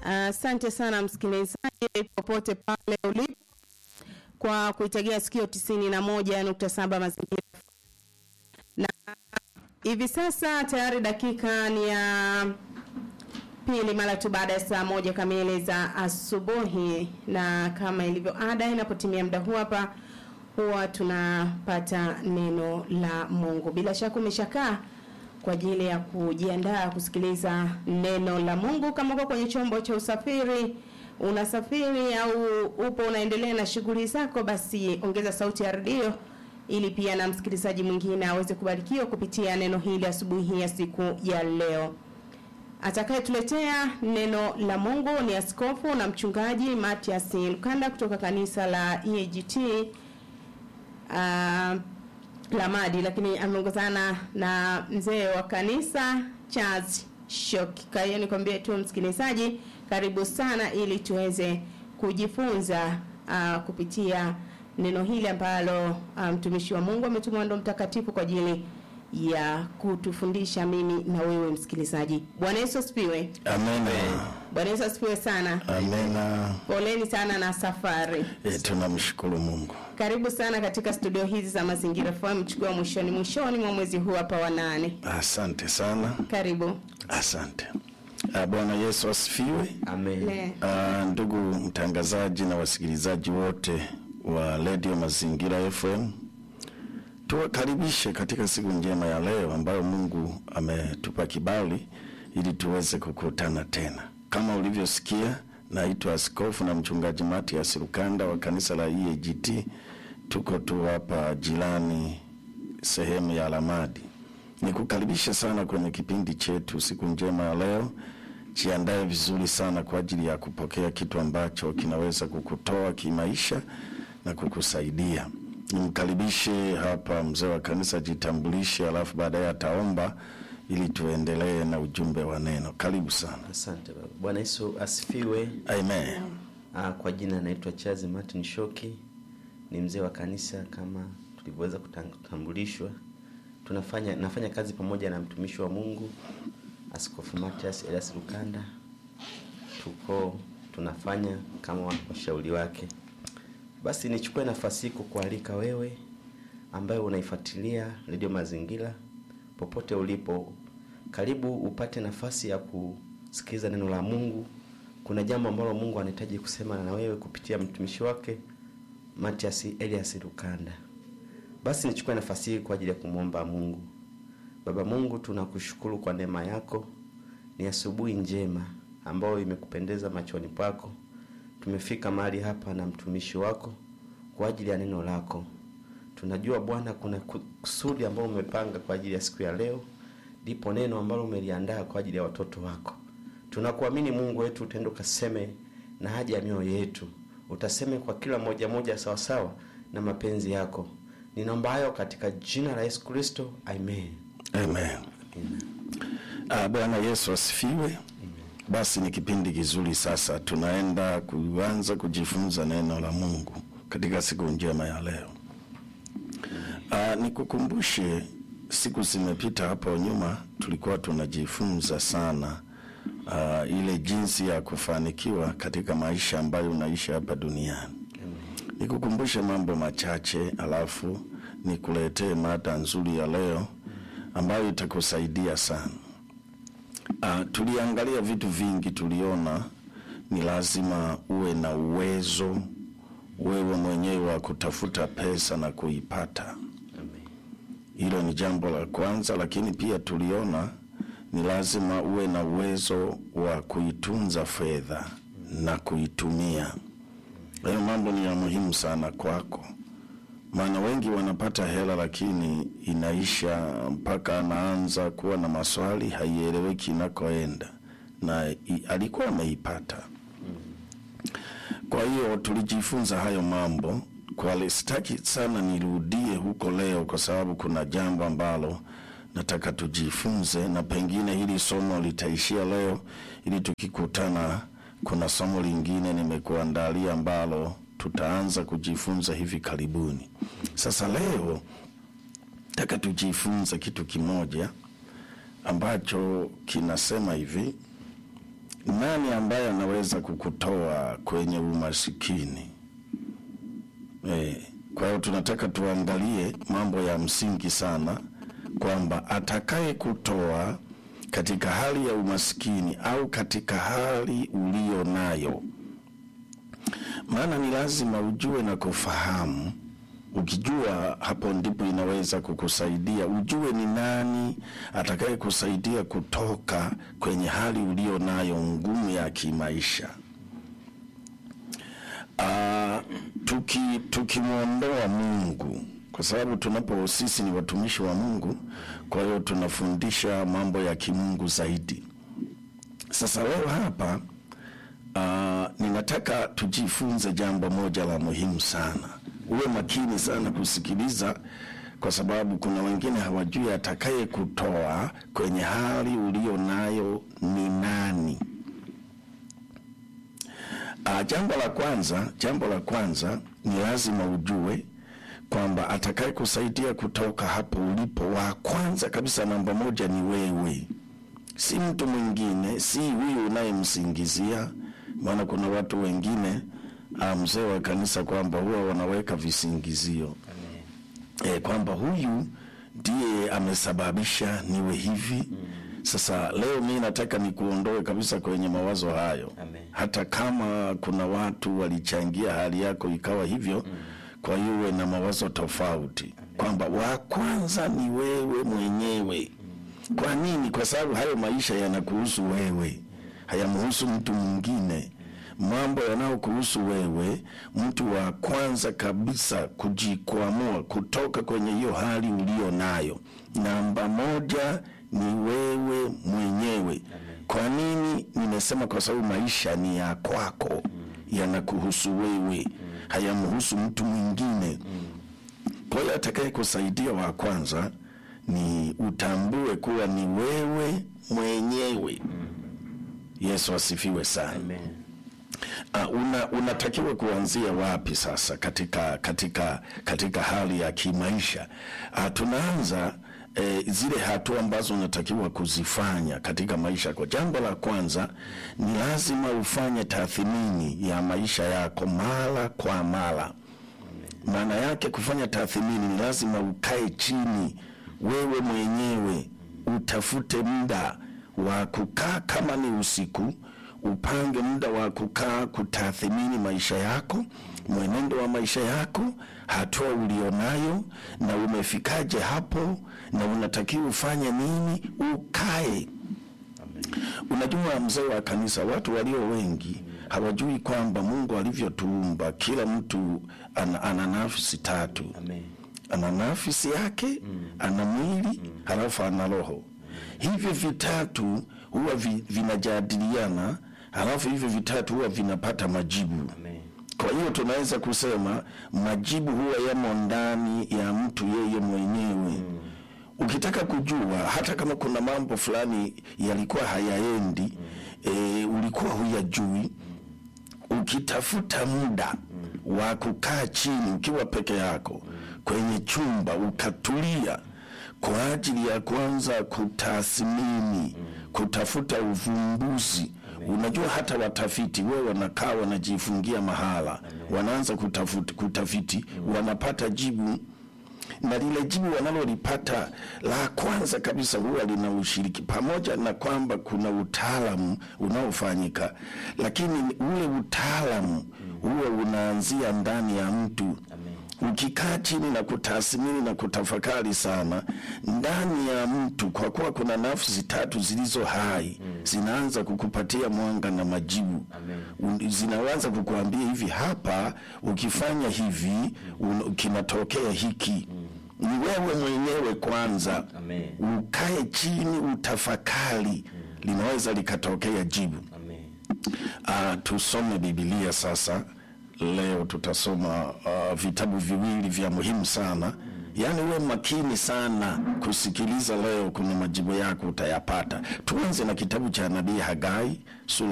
Asante sana msikilizaji, popote pale ulipo, kwa kuitegea sikio tisini na moja nukta saba mazingira na hivi sasa tayari dakika ni ya pili mara tu baada ya saa moja kamili za asubuhi, na kama ilivyo ada, inapotimia muda huu hapa huwa tunapata neno la Mungu. Bila shaka umeshakaa kwa ajili ya kujiandaa kusikiliza neno la Mungu. Kama uko kwenye chombo cha usafiri, unasafiri au upo unaendelea na shughuli zako, basi ongeza sauti ya redio ili pia na msikilizaji mwingine aweze kubarikiwa kupitia neno hili asubuhi hii ya siku ya leo. Atakayetuletea neno la Mungu ni askofu na mchungaji Matias Lukanda kutoka kanisa la EAGT uh, Lamadi, lakini ameongozana na mzee wa kanisa Charles Shoki. Kwa hiyo nikwambie tu msikilizaji, karibu sana ili tuweze kujifunza uh, kupitia neno hili ambalo mtumishi um, wa Mungu ametumwa ndo mtakatifu kwa ajili ya kutufundisha mimi na wewe msikilizaji. Bwana Yesu asifiwe. Amena. Bwana Yesu asifiwe sana. Amena. Poleni sana na safari. E, tunamshukuru Mungu. Karibu sana katika studio hizi za Mazingira FM chukua mwishoni mwishoni mwa mwezi huu hapa wa nane. Asante sana. Karibu. Asante. Ah, Bwana Yesu asifiwe. Amen. Ne. Ah, ndugu mtangazaji na wasikilizaji wote wa Radio Mazingira FM, tuwakaribishe katika siku njema ya leo ambayo Mungu ametupa kibali ili tuweze kukutana tena. Kama ulivyosikia, naitwa Askofu na Mchungaji Matias Lukanda wa kanisa la EAGT. Tuko tu hapa jirani sehemu ya Lamadi. Nikukaribisha sana kwenye kipindi chetu siku njema ya leo. Jiandae vizuri sana kwa ajili ya kupokea kitu ambacho kinaweza kukutoa kimaisha na kukusaidia. Nimkaribishe hapa mzee wa kanisa, jitambulishe, alafu baadaye ataomba ili tuendelee na ujumbe wa neno. Karibu sana. Asante baba. Bwana Yesu asifiwe. Amen. Ah, kwa jina naitwa Charles Martin Shoki, ni mzee wa kanisa kama tulivyoweza kutambulishwa. Tunafanya nafanya kazi pamoja na mtumishi wa Mungu Askofu Matias Elias Lukanda. Tuko tunafanya kama washauri wake. Basi nichukue nafasi hii kukualika wewe ambaye unaifuatilia Radio Mazingira popote ulipo, karibu upate nafasi ya kusikiliza neno la Mungu. Kuna jambo ambalo Mungu anahitaji kusema na wewe kupitia mtumishi wake Matias Elias Lukanda. Basi nichukue nafasi hii kwa ajili ya kumwomba Mungu. Baba Mungu, tunakushukuru kwa neema yako. Ni asubuhi njema ambayo imekupendeza machoni pako. Tumefika mahali hapa na mtumishi wako kwa ajili ya neno lako. Tunajua Bwana, kuna kusudi ambalo umepanga kwa ajili ya siku ya leo, ndipo neno ambalo umeliandaa kwa ajili ya watoto wako. Tunakuamini Mungu wetu, utaenda ukaseme na haja ya mioyo yetu, utaseme kwa kila moja moja sawasawa na mapenzi yako. Ninaomba hayo katika jina la Yesu Kristo, amen. Amen. Ah, Bwana Yesu asifiwe. Basi ni kipindi kizuri sasa, tunaenda kuanza kujifunza neno la Mungu katika siku njema ya leo. Ah, nikukumbushe siku zimepita hapo nyuma tulikuwa tunajifunza sana ah, ile jinsi ya kufanikiwa katika maisha ambayo unaishi hapa duniani. Nikukumbushe mambo machache alafu nikuletee mada nzuri ya leo ambayo itakusaidia sana. Uh, tuliangalia vitu vingi, tuliona ni lazima uwe na uwezo wewe mwenyewe wa kutafuta pesa na kuipata. Hilo ni jambo la kwanza, lakini pia tuliona ni lazima uwe na uwezo wa kuitunza fedha na kuitumia. Hayo mambo ni ya muhimu sana kwako, maana wengi wanapata hela lakini inaisha mpaka anaanza kuwa na maswali, haieleweki inakoenda na i, alikuwa ameipata. Kwa hiyo tulijifunza hayo mambo kwa, sitaki sana nirudie huko leo, kwa sababu kuna jambo ambalo nataka tujifunze, na pengine hili somo litaishia leo, ili tukikutana, kuna somo lingine nimekuandalia ambalo tutaanza kujifunza hivi karibuni. Sasa leo nataka tujifunze kitu kimoja ambacho kinasema hivi: nani ambaye anaweza kukutoa kwenye umasikini? Eh, kwa hiyo tunataka tuangalie mambo ya msingi sana kwamba atakaye kutoa katika hali ya umaskini au katika hali ulio nayo, maana ni lazima ujue na kufahamu. Ukijua hapo ndipo inaweza kukusaidia ujue ni nani atakaye kusaidia kutoka kwenye hali ulio nayo ngumu ya kimaisha. Ah, tuki tukimwondoa Mungu, kwa sababu tunapo sisi ni watumishi wa Mungu, kwa hiyo tunafundisha mambo ya kimungu zaidi. Sasa leo hapa uh, ninataka tujifunze jambo moja la muhimu sana. Uwe makini sana kusikiliza, kwa sababu kuna wengine hawajui atakaye kutoa kwenye hali ulio nayo ni nani. Uh, jambo la kwanza, jambo la kwanza ni lazima ujue kwamba atakaye kusaidia kutoka hapo ulipo, wa kwanza kabisa, namba moja ni wewe, si mtu mwingine, si huyu unayemsingizia. Maana kuna watu wengine uh, mzee wa kanisa kwamba huwa wanaweka visingizio e, kwamba huyu ndiye amesababisha niwe hivi. Sasa leo mi nataka nikuondoe kabisa kwenye mawazo hayo Amen. hata kama kuna watu walichangia hali yako ikawa hivyo kwa hiyo uwe na mawazo tofauti kwamba wa kwanza ni wewe mwenyewe kwa nini kwa sababu hayo maisha yanakuhusu wewe hayamhusu mtu mwingine mambo yanayokuhusu wewe mtu wa kwanza kabisa kujikwamua kutoka kwenye hiyo hali ulio nayo namba moja ni wewe mwenyewe kwa nini nimesema kwa sababu maisha ni ya kwako yanakuhusu wewe hayamhusu mtu mwingine kwa hiyo atakaye kusaidia wa kwanza ni utambue kuwa ni wewe mwenyewe yesu asifiwe sana Amen. Uh, una, unatakiwa kuanzia wapi sasa katika katika katika hali ya kimaisha? Uh, tunaanza eh, zile hatua ambazo unatakiwa kuzifanya katika maisha yako. Jambo la kwanza ni lazima ufanye tathmini ya maisha yako mara kwa mara. Maana yake kufanya tathmini ni lazima ukae chini wewe mwenyewe utafute muda wa kukaa, kama ni usiku upange muda wa kukaa kutathmini maisha yako, mwenendo wa maisha yako, hatua ulionayo, na umefikaje hapo, na unatakiwa ufanye nini. Ukae. Unajua, mzee wa kanisa, watu walio wengi hawajui kwamba Mungu alivyotuumba, kila mtu ana, ana nafsi tatu Amen. ana nafsi yake ana mwili halafu ana roho. Hivyo vitatu huwa vi, vinajadiliana, halafu hivyo vitatu huwa vinapata majibu. Amen. Kwa hiyo tunaweza kusema majibu huwa yamo ndani ya mtu yeye mwenyewe. Ukitaka kujua hata kama kuna mambo fulani yalikuwa hayaendi, e, ulikuwa huyajui, ukitafuta muda wa kukaa chini ukiwa peke yako kwenye chumba ukatulia kwa ajili ya kuanza kutathmini, kutafuta uvumbuzi. Unajua, hata watafiti wewe wanakaa wanajifungia mahala, wanaanza kutafuti, kutafiti, wanapata jibu na lile jibu wanalolipata la kwanza kabisa huwa lina ushiriki, pamoja na kwamba kuna utaalamu unaofanyika, lakini ule utaalamu huwa unaanzia ndani ya mtu. Ukikaa chini na kutathmini na kutafakari sana ndani ya mtu, kwa kuwa kuna nafsi tatu zilizo hai zinaanza kukupatia mwanga na majibu Un- zinaanza kukuambia hivi, hapa ukifanya hivi un- kinatokea hiki. Ni wewe mwenyewe kwanza Amen. ukae chini utafakari, linaweza likatokea jibu. Amen. Uh, tusome Biblia sasa. Leo tutasoma uh, vitabu viwili vya muhimu sana. Yaani uwe makini sana kusikiliza leo, kuna majibu yako utayapata. Tuanze na kitabu cha nabii Hagai sura